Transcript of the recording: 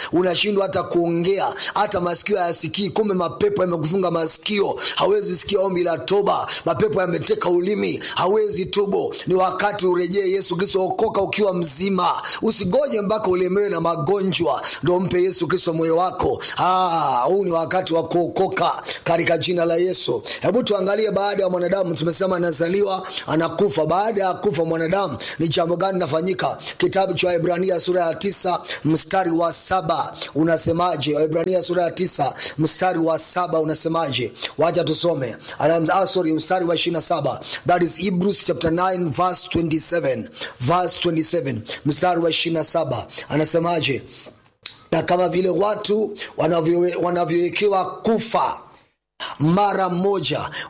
unashindwa hata kuongea hata masikio hayasikii kumbe mapepo yamekufunga masikio hawezi sikia ombi la toba mapepo yameteka ulimi hawezi tubo ni wakati urejee yesu kristo okoka ukiwa mzima usigoje mpaka ulemewe na magonjwa ndo mpe yesu kristo moyo wako Ah, huu ni wakati wa kuokoka katika jina la yesu hebu tuangalie baada ya mwanadamu tumesema anazaliwa anakufa baada ya kufa mwanadamu ni jambo gani linafanyika kitabu cha waibrania sura ya tisa mstari wa saba unasemaje waibrania sura ya tisa mstari wa saba unasemaje wacha tusome Anam- ah, sorry mstari wa 27 that is hebrews chapter 9 verse 27 verse 27 mstari wa 27 anasemaje na kama vile watu wanavyowe- wanavyowekewa kufa mara moja